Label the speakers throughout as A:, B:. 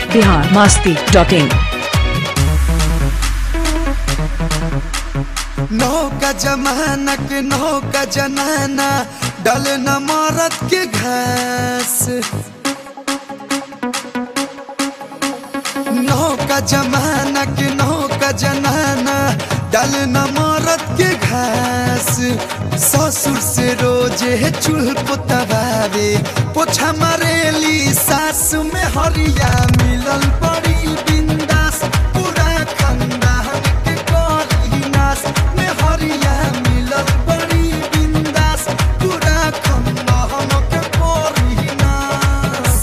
A: Bihar Masti dot in
B: नौका जमाना के नौका जनाना डले न मरद के घास नौका जमाना के नौका जनाना डले न मरद के घास ससुर से रोजे चूल्ह पोतवावे पोछा मारेली सास में हरिया मिलल बड़ी बिंदास पूरा खानदान के करी नास में हरिया मिलल बड़ी बिंदास पूरा खानदान के करी नास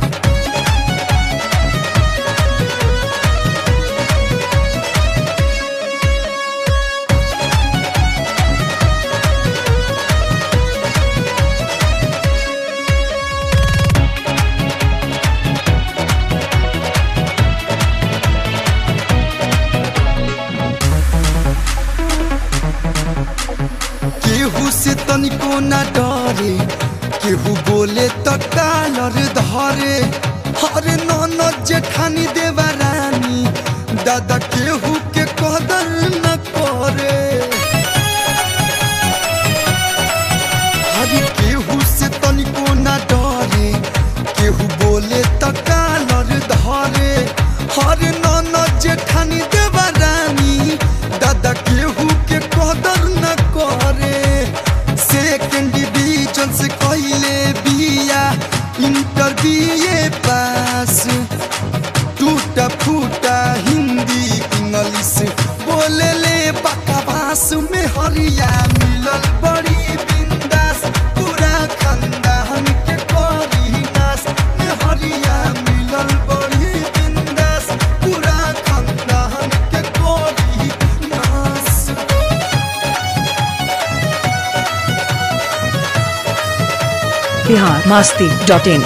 B: केहू से तनिको न डरे केहू बोले त कालर धरे हरे ननद जेठानी देवा रानी दादा केहू के कदर न करे हरे केहू से तनिको न डरे केहू बोले त कालर धरे हरे ननद जेठानी देवा रानी दादा केहू के कदर न करे सेकेंड डिवीजन से कइले बिया इंटर बीए पास टूटा फूटा हिंदी इंग्लिश बोले ले बकवास में हरिया मिलल बड़ी बिंदास पूरा खानदान के करी नास में हरिया मिलल बड़ी बिंदास पूरा खानदान के करी नास
A: बिहार मास्ती डॉट इन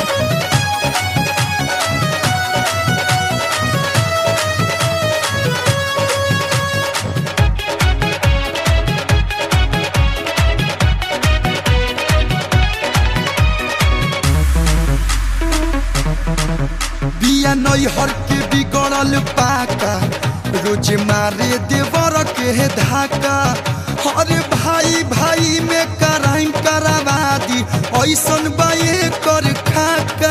B: बिया नैहर के बिगड़ल पाका रोज मारे देवर के धाका हरे भाई भाई में कराइम करावा दी ऐसन बाए कर खाका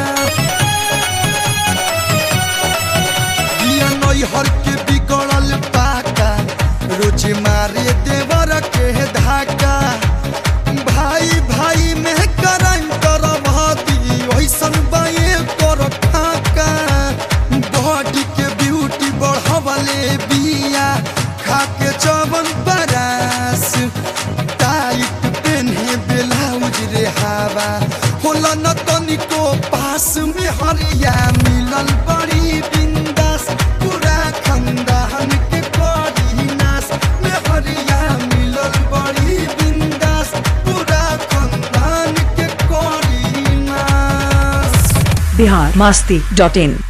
B: बिया नैहर के बिगड़ल पाका रोज मारे देवर के धाका भाई भाई में कराइम करवा दी ऐसन बाए कर खाका बॉडी के ब्यूटी बढ़वले बिया खा के चवन बरास टाइट पेन्हे ब्लाउज रे हवा होला न तनिको पास में हरिया मिलल बड़ी बिंदास पूरा खानदान के करी नास में हरिया मिलल बड़ी बिंदास पूरा खानदान के करी नास
A: बिहार मास्ती डॉट इन